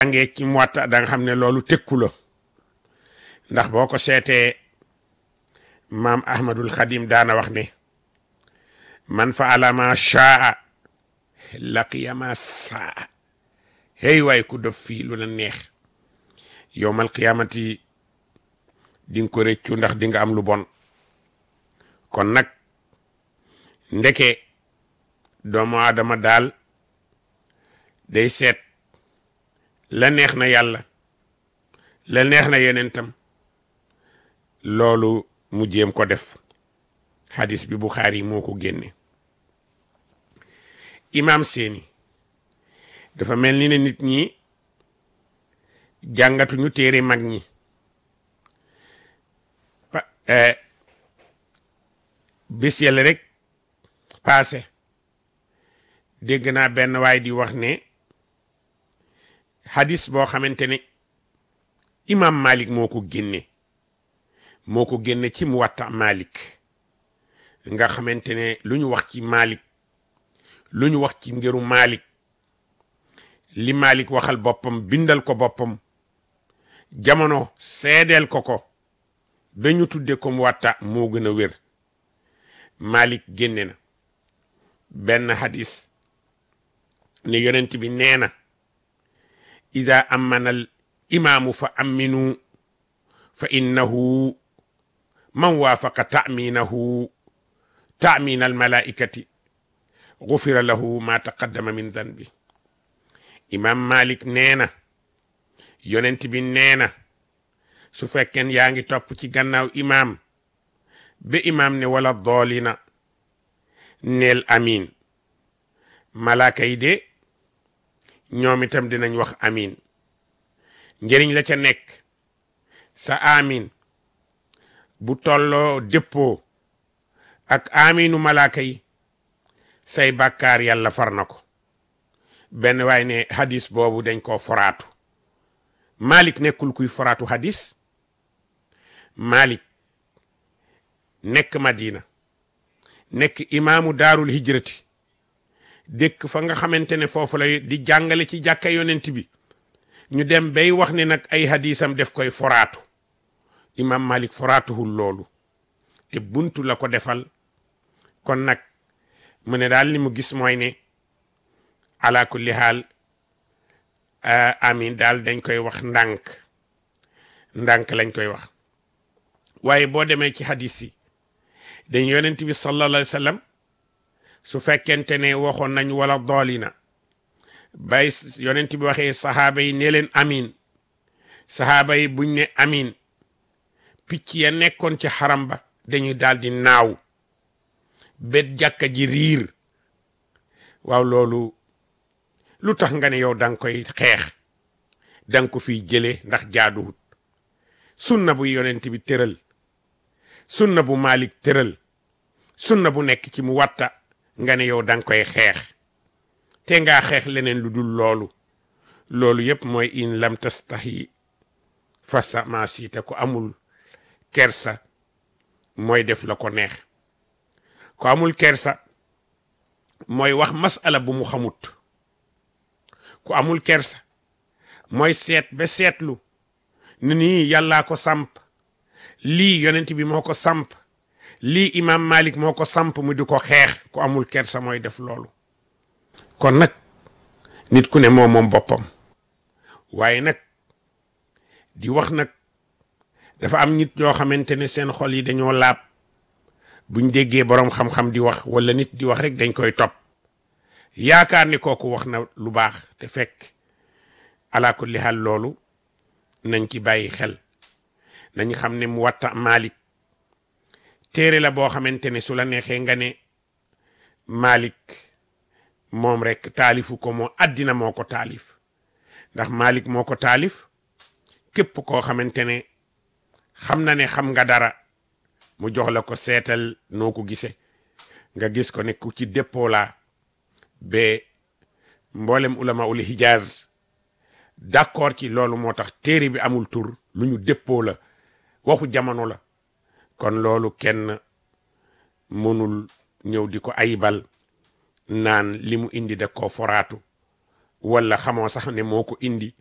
jàngee ci Muwatta da nga xam ne loolu tekku la ndax boo ko seetee maam Ahmadul Xadim daana wax ne man faala ma shaa laqiya ma saa hey waay ku def fii lu la neex yowmal qiyaamati di nga ko rëccu ndax di nga am lu bon kon nag ndeke doomu aadama daal day seet la neex na yàlla la neex na yenentam loolu mu jéem ko def hadis bi Buxaari moo ko génne imaam seeni dafa mel ni ne nit ñi jàngatuñu téere mag ñi bis yàlla rek paase dégg naa benn waay di wax ne hadis boo xamante ne imam Malik moo ko génne moo ko génne ci Muwatta Malik nga xamante ne lu ñu wax ci Malik lu ñu wax ci ngiru Malik li Malik waxal boppam bindal ko boppam jamono seedeel ko ko ba ñu tudde ko Muwatta moo gën a wér Malik génne na benn hadis ne yonent bi nee na ida amanal imaamu fa aminu fa innahu man waafaqa taaminahu taamin almalaikati gufira lahu ma taqaddama min zanbi imam malik nee na yonent bi nee na su fekkeen yaa ngi topp ci gannaaw imaam ba imaam ne wala doolina neel amin malaaka yi de ñoom itam dinañ wax amin njëriñ la ca nekk sa amin bu tolloo dëppoo ak aminu malaaka yi say bàkkaar yàlla far na ko benn waay ne hadis boobu dañ koo foraatu malik nekkul kuy foraatu hadis malik nekk madina nekk imaamu daarul hijrati dëkk fa nga xamante ne foofu lay di jàngale ci jàkka yonent bi ñu dem bay wax ne nag ay hadisam def koy foraatu imam malik foraatuhul loolu te buntu la ko defal kon nag mu ne daal li mu gis mooy ne ala kulli haal amin daal dañ koy wax ndànk ndànk lañ koy wax waaye boo demee ci hadis yi dañ yonent bi sallallahu alayhi wa sallam su fekkente ne waxoon nañ wala doolina bay yonent bi waxee sahaaba yi ne leen amin sahaaba yi buñ ne amin picc ya nekkoon ci xaram ba dañuy daal di naaw bet jàkka ji riir waaw loolu lu tax nga ne yow da nga koy xeex da nga ko fiy jëlee ndax jaaduwut sunna bu yonent bi tëral sunna bu Malik tëral sunna bu nekk ci mu watta nga ne yow da nga koy xeex te ngaa xeex leneen lu dul loolu loolu yépp mooy in lam tastahi fasa ma siita ko amul kersa mooy def la ko neex ko amul kersa mooy wax masala bu mu xamut ku amul kersa mooy seet ba seetlu ni nii yàllaa ko samp lii yonent bi moo ko samp lii imam malik moo ko samp mu di ko xeex ku amul kersa mooy def loolu kon nag nit ku ne moom moom boppam waaye nag di wax nag dafa am nit ñoo xamante ne seen xol yi dañoo laab buñ déggee boroom xam-xam di wax wala nit di wax rek dañ koy topp yaakaar ni kooku wax na lu baax te fekk ala kulli hal loolu nañ ci bàyyi xel nañ xam ne mu watta Malik téere la boo xamante ne su la neexee nga ne Malik moom rek taalifu ko moo àddina moo ko taalif ndax Malik moo ko taalif képp koo xamante ne xam na ne xam nga dara mu jox la ko seetal noo ko gisee nga gis ko ne ku ci déppoo laa ba mboolem ulama ul hijaz d'accord ci loolu moo tax téere bi amul tur lu ñu déppoo la waxu jamono la kon loolu kenn mënul ñëw di ko ayibal naan li mu indi da koo foraatu wala xamoo sax ne moo ko indi